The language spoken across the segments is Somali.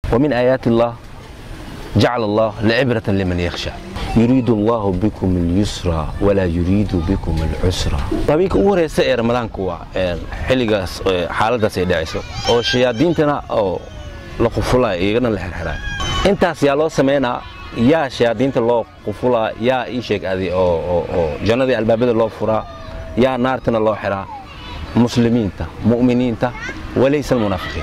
ومن آيات الله جعل الله لعبرة لمن يخشى يريد الله بكم اليسر ولا يريد بكم العسر habeenka ugu horeysa ee ramadaanku waa xilligaas xaaladaas ay dhacayso oo shayaadiintana oo la qufulaa iyagana la xirxiraa intaas yaa loo sameynaa yaa shayaadiinta loo qufulaa yaa ii sheeg adi oo jannadii albaabada loo furaa yaa naartana loo xiraa muslimiinta mu'miniinta walaysa almunaafiqiin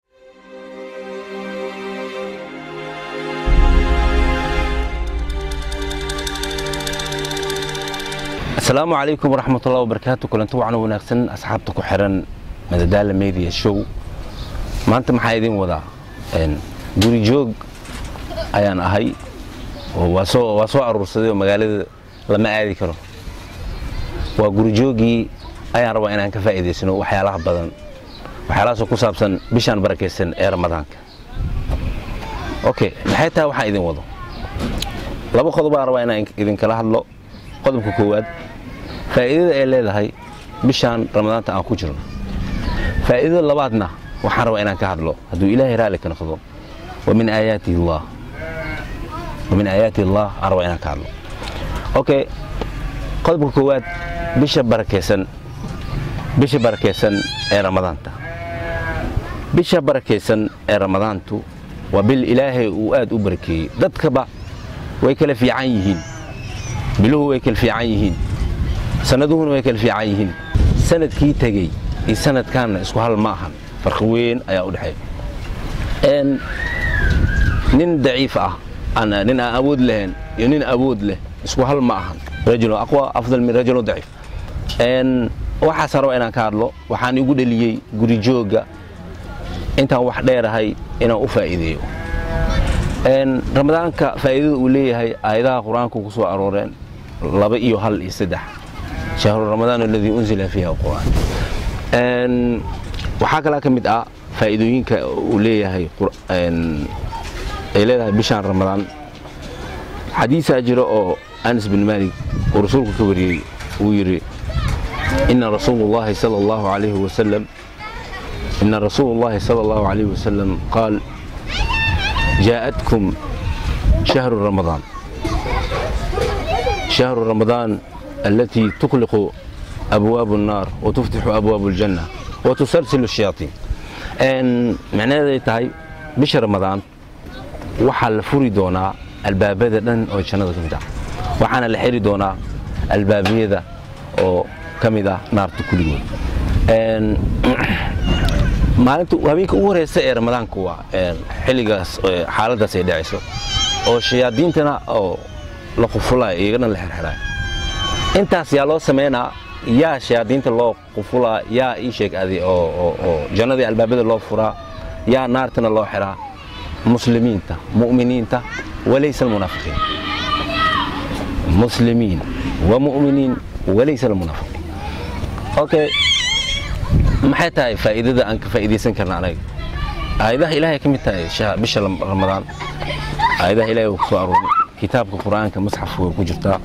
asalaamu calaykum waraxmat ullahi wabarakaatu kulanti wacan wanaagsan asxaabta ku xiran madadaala media show maanta maxaa idiin wadaa guri joog ayaan ahay waa soo aruursaday oo magaalada lama aadi karo waa gurijoogii ayaan rabaa inaan ka faa'iidaysano waxyaalaha badan waxyaalahaasoo ku saabsan bishaan barakaysan ee ramadaanka okay maxay tahay waxaan idin wado laba qodob baan rabaa inaan idinkala hadlo qodobka koowaad faa'iidada ay leedahay bishaan ramadaanta aan ku jirno faa'iidada labaadna waxaan rabaa inaan ka hadlo hadduu ilaahay raalli ka noqdo wa min aayaatihi allah wa min aayaati allah aan rabaa inaan ka hadlo okay qodobka koowaad bisha barakaysan bisha barakaysan ee ramadaanta bisha barakaysan ee ramadaantu waa bil ilaahay uu aad u barakeeyey dadkaba way kala fiican yihiin biluhu way kala fiican yihiin sannaduhuna way kala fiican yihiin sanadkii tegey iyo sanadkaanna isku hal ma ahan farqi weyn ayaa u dhexeeya nin daciif ah nin aan awood lahayn iyo nin awood leh isku hal ma ahan rajulun aqwa afdal min rajulun daciif waxaas raba inaan ka hadlo waxaan igu dheliyey guri joogga intaan wax dheerahay inaan u faa'iideeyo ramadaanka faa'iidada uu leeyahay aayadaha qur-aanku ku soo arooreen laba iyo hal iyo saddex shahru ramadaan aladii unzila fiiha qur'aan waxaa kalaa ka mid ah faa'iidooyinka uu leeyahay ay leedahay bishaan ramadaan xadiisaa jira oo anas bin maalik uu rasuulku ka wariyey uu yidhi ina rasuulu llahi sala allahu alayhi wasalam ina rasuulu llahi sala allahu alayhi wasalam qaal جاءتكم شهر رمضان شهر رمضان التي تغلق أبواب النار وتفتح أبواب الجنة وتسلسل الشياطين أن معناه تهي بش رمضان وحال فري دونا البابيدا دن oo jannada kamid ah waxaana la xiri doonaa albaabiyada oo kamid ah naarta kuligood maalinta habeenka ugu horeysa ee ramadaanku waa xilligaas xaaladaas ay dhacayso oo shayaadiintana oo la qufulaa iyagana la xirxiraa intaas yaa loo sameynaa yaa shayaadiinta loo qufulaa yaa ii sheeg adi oo jannadii albaabada loo furaa yaa naartana loo xiraa muslimiinta mu'miniinta walaysa almunaafiqiin muslimiin wa mu'miniin walaysa almunaafiqiin okay maxay tahay faa'iidada aan ka faa'iidaysan karna anaga aayadaha ilaahay ka mid tahay bisha ramadaan aayadaha ilaahay uu ku soo arooray kitaabka qur'aanka masxafka way ku jirtaa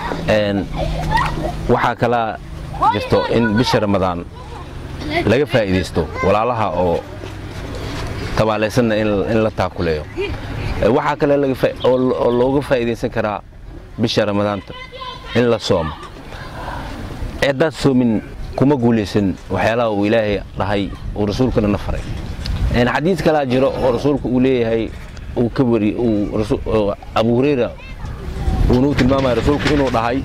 waxaa kalaa jirto in bisha ramadaan laga faa'iidaysto walaalaha oo tabaalaysanna in la taakuleeyo waxaa kale oo looga faa'iidaysan karaa bisha ramadaanta in la soomo haddaad soomin kuma guulaysan waxyaalaha uu ilaahay dhahay uu rasuulkana na faray xadiis kalaa jiro oo rasuulku uu leeyahay uu ka wari abu hurayra uunuu tilmaamaya rasuulku inuu dhahay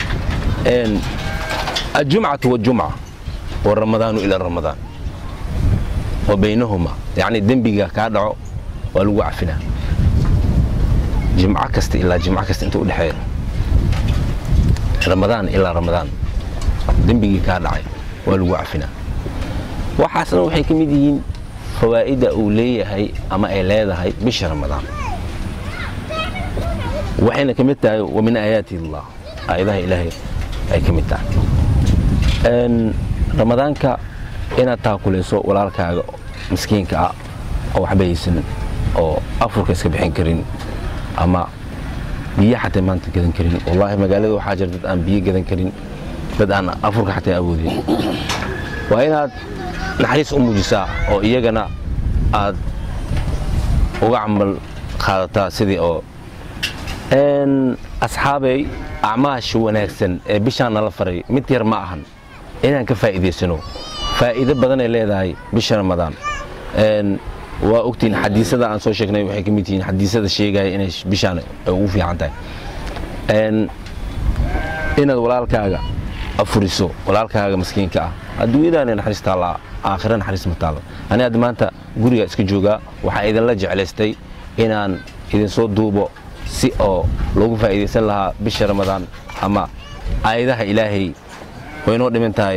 aljumcatu waljumca waramadaanu ila ramadaan wa baynahuma yacni dembiga kaa dhaco waa lagu cafinaa jimco kasta ilaa jimco kasta inta u dhexeeya ramadaan ilaa ramadaan dembigii kaa dhacay waa lagu cafinaa waxaasna waxay ka mid yihiin fawaa'idda uu leeyahay ama ay leedahay bisha ramadaan waxayna ka mid tahay wa min aayaati illah aayadaha ilaahay ay ka mid tahay ramadaanka inaad taakulayso walaalkaaga miskiinka ah oo waxba haysan oo afurka iska bixin karin ama biyo xataa maanta gadan karin wallaahi magaalada waxaa jira dad aan biyo gadan karin dad aan afurka xataa awoodin waa inaad naxariis u muujisaa oo iyagana aad uga camal qaadataa sidii oo asxaabey acmaasha wanaagsan ee bishaan nala faray mid yar ma ahan inaan ka faa'iidaysano faa'iido badanay leedahay bisha ramadaan waa ogtihiin xadiisada aan soo sheegnay waxay ka mid yihiin xadiisada sheegaya inay bishaan ugu fiican tahay inaad walaalkaaga afuriso walaalkaaga maskiinka ah adduunyadaana naxariis taallaa aakhira naxariis ma taalla ani hadda maanta guriga iska joogaa waxaa idinla jeclaystay inaan idinsoo duubo si oo loogu faa'iidaysan lahaa bisha ramadaan ama aayadaha ilaahay way noo dhiman tahay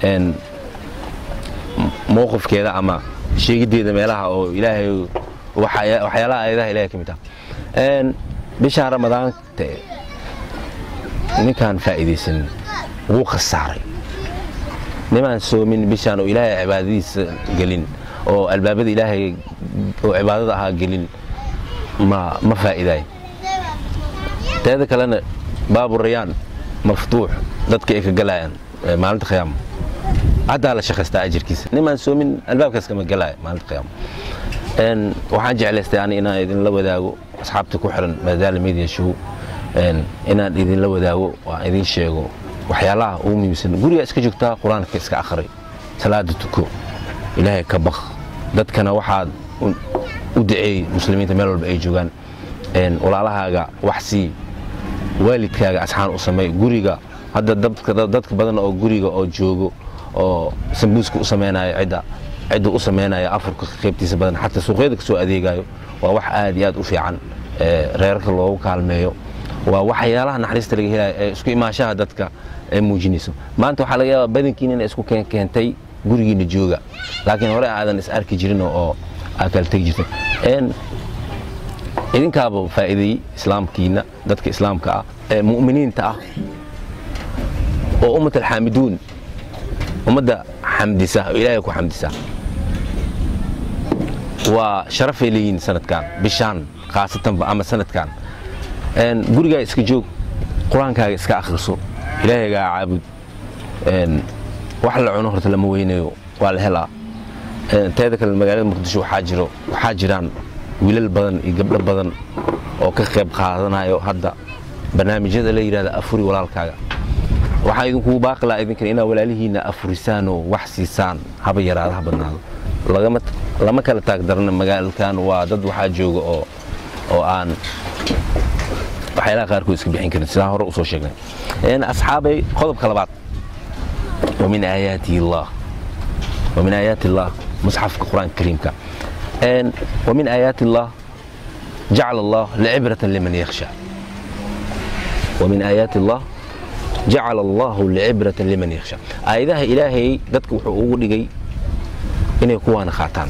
mowqifkeeda ama sheegiddeeda meelaha oo ilaahay waxyaalaha aayadaha ilahay ka mid ah bishaan ramadaanta ninkaan faa'iidaysanin wuu khasaaray nimaan soomin bishaan oo ilaahay cibaadadiisa gelin oo albaabada ilaahay oo cibaadada ahaa gelin ma ma faa'iidaay teeda kalena baabu rayaan maftuux dadka ay ka galayaan maalinta khiyaama haddaa la shaqaystaa ajirkiisa nimaan soomin albaabkaas kama galaya maalinta khiyaama waxaan jeclaystay ani inaan idinla wadaago asxaabta ku xiran madaala media show inaan idinla wadaago waan idin sheego waxyaalaha ugu muhiimsan guriga iska joogtaa qur-aanka iska akhri salaada tuko ilaahay ka baq dadkana waxaad u duceey muslimiinta meel walba ay joogaan walaalahaaga wax sii waalidkaaga asxaan u sameey guriga hadda dadka badan oo guriga oo joogo oo sambuuska u samaynayo cidda cidda u samaynaya afurka qaybtiisa badan xataa suuqyada kasoo adeegayo waa wax aad iyo aad u fiican reerarka loogu kaalmeeyo waa waxyaalaha naxariista laga helaya ee isku imaashaha dadka ay muujinayso maanta waxaa laga yaabaa badankiina inay isku keentay gurigiina jooga laakiin hore aadan is arki jirin oo aad kala tegi jirtay idinkaaba faa'iideeyey islaamkiina dadka islaamka ah ee mu'miniinta ah oo ummat alxaamiduun ummadda xamdisa oo ilaahay ku xamdisa waa sharafay leeyihiin sanadkan bishaan khaasatanba ama sanadkan gurigaa iska joog qur-aankaaga iska akhriso ilaahaygaa caabud wax la cuno horta lama weynayo waa la helaa teeda kale magaalada muqdisho waxaa jiro waxaa jiraan wiilal badan iyo gabdho badan oo ka qayb qaadanayo hadda barnaamijyada la yidhahda afuri walaalkaaga waxaa idinkugu baaqi lahaa idinkan inaad walaalihiinna afurisaan oo wax siisaan haba yaraada ha badnaado lama kala taagdarana magaalkan waa dad waxaa jooga oo oo aan waxyaalaha qaarkood iska bixin karin sidaan hore usoo sheegnay asxaabay qodobka labaad ومن آيات الله ومن آيات الله مصحف القرآن الكريم كا ومن آيات الله جعل الله لعبرة لمن يخشى ومن آيات الله جعل الله لعبرة لمن يخشى آياتها إلهي dadka wuxuu ugu dhigay inay kuwaana qaataan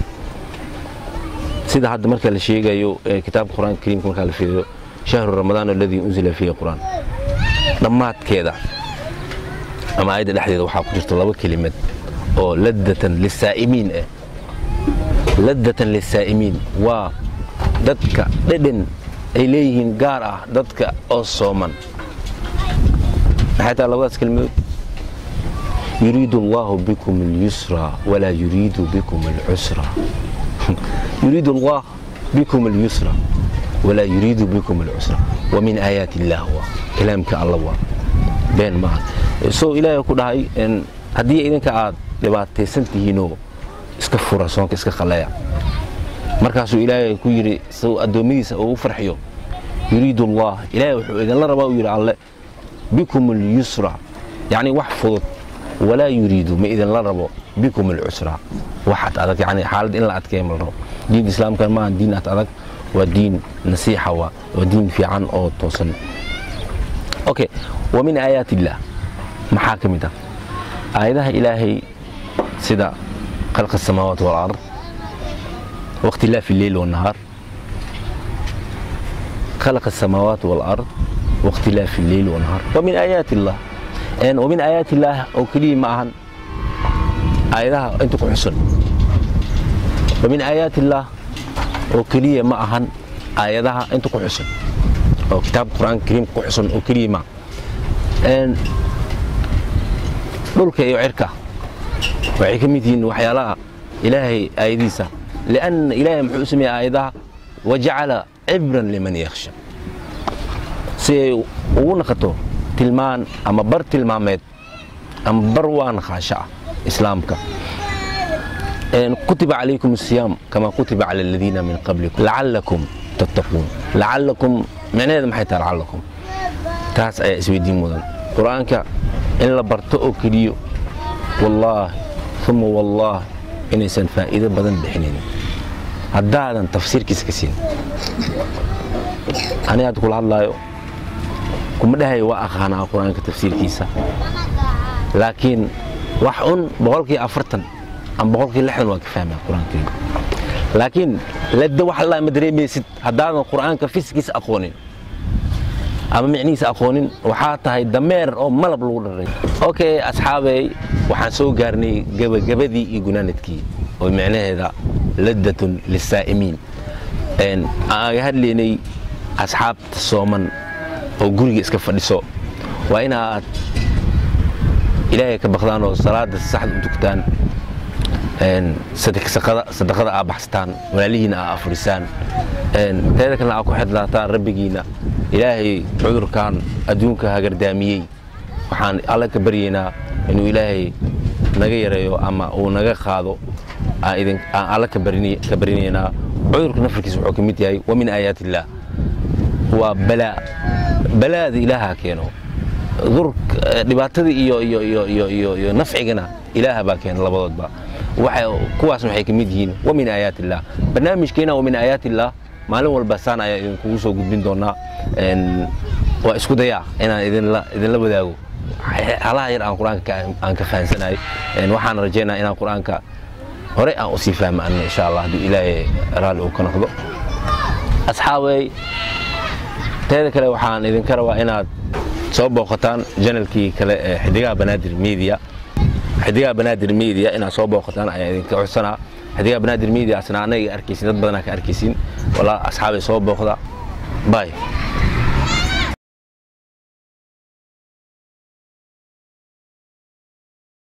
sida hadda marka la sheegayo kitaabka qur-aanka kariimka marka la fiiriyo shahru ramadaan alladii unzila fiihi qur'aan dhammaadkeeda ama aayadda dhexdeeda waxaa ku jirta laba kelimad oo ladatan lisaa'imiin ah ladatan lisaa'imiin waa dadka dhedhen ay leeyihiin gaar ah dadka oo sooman maxay tahay labadaas kelimadood yuriidu allahu bikum alyusra walaa yuriidu bikum alcusra yuriidu allah bikum alyusra walaa yuriidu bikum alcusra wa min aayaati illaah waa kalaamka alla waa been maaha soo ilaahay ku dhahay haddii idinka aad dhibaataysan tihiinoo iska fura soonka iska qaleeya markaasuu ilaahay ku yidhi suu addoommadiisa ugu farxiyo yuriidu allah ilaahay wuxuu idinla rabaa uu yidhi alle bikum alyusra yacni wax fudud walaa yuriidu ma idinla rabo bikum alcusra waxaad adag yani xaalad in la adkeeya ma la rabo diinta islaamkan maaha diin ad adag waa diin nasiixa waa waa diin fiican oo toosan okay wa min aayaat illaah maxaa ka mid ah aayadaha ilaahay sida khalqa asamaawaat walard wakhtilaafi lleyl wannahaar خلق السماوات والأرض واختلاف الليل والنهار ومن آيات الله يعني ومن آيات الله أو كلمة معهن آياتها أنت كحسن ومن آيات الله أو كلمة معهن آياتها أنت كحسن أو كتاب القرآن الكريم كحسن أو كلمة أن dhulka iyo cirka waxay ka mid yihiin waxyaalaha ilaahay aayadiisa lianna ilaahay muxuu u sameeyey aayadaha wajacala cibran liman yakhsha si ay ugu naqato tilmaan ama bar tilmaameed ama bar waa naqaasho ah islaamka kutiba calaykum asiyaam kama kutiba cala aladiina min qablikum lacalakum tattaquun lacalakum micnaheeda maxay tahay lacalakum taas ayaa isweydiin mudan qur-aanka in la barto oo keliyo wallaahi uma wallaah inaysan faa'iido badan bixinaynin haddaadan tafsiirkiisa ka siin aniga hadda kula hadlaayo kuma dhahayo waa aqaanaa qur-aanka tafsiirkiisa laakiin wax un boqolkii afartan ama boqolkii lixdan waa ka fahmaa qur-aanka laakiin ladda wax allaa ma dareemaysid haddaadan qur-aanka fiskiisa aqoonin ama micnihiisa aqoonin waxaa tahay dameer oo malab lagu dharay okay asxaabey waxaan soo gaarnay gebagabadii iyo gunaanadkii oo micnaheeda laddatun lisaa'imiin aan aga hadlaynay asxaabta sooman oo guriga iska fadhiso waa inaad ilaahay ka baqdaan oo salaada saxda u tugtaan sadaqada aa baxsataan walaalihiina aa afurisaan teeda kalena aa ku xidlaataan rabbigiina ilaahay cudurkan adduunka hagardaamiyey waxaan alle ka baryaynaa inuu ilaahay naga yareeyo ama uu naga qaado aan alle ka barinaynaa cudurka nafarkiisa wuxuu ka mid yahay wa min aayaat illaah waa balaa balaada ilaaha keeno dhibaatada iyo nafcigana ilaaha baa keena labadoodba kuwaas waxay ka mid yihiin wa min aayaat illaah barnaamijkeena wa min aayaat illaah maalin walba saan ayaa idinkugu soo gudbin doonaa waa isku dayaa inaan idinla wadaago halaha yar aan qur-aanka aan ka fahansanahay waxaan rajaynaa inaan qur-aanka hore aan usii fahma anna insha allah hadduu ilaahay raalli uu ka noqdo asxaabey teeda kale waxaan idinka rabaa inaad soo booqataan janalkii kale ee xidigaha banaadir media xidigaha banaadir media inaad soo booqataan ayaa idinka codsanaa xidigaha banaadir media asna anaga arkaysin dad badanaa ka arkaysin walaa asxaabay soo booqda bye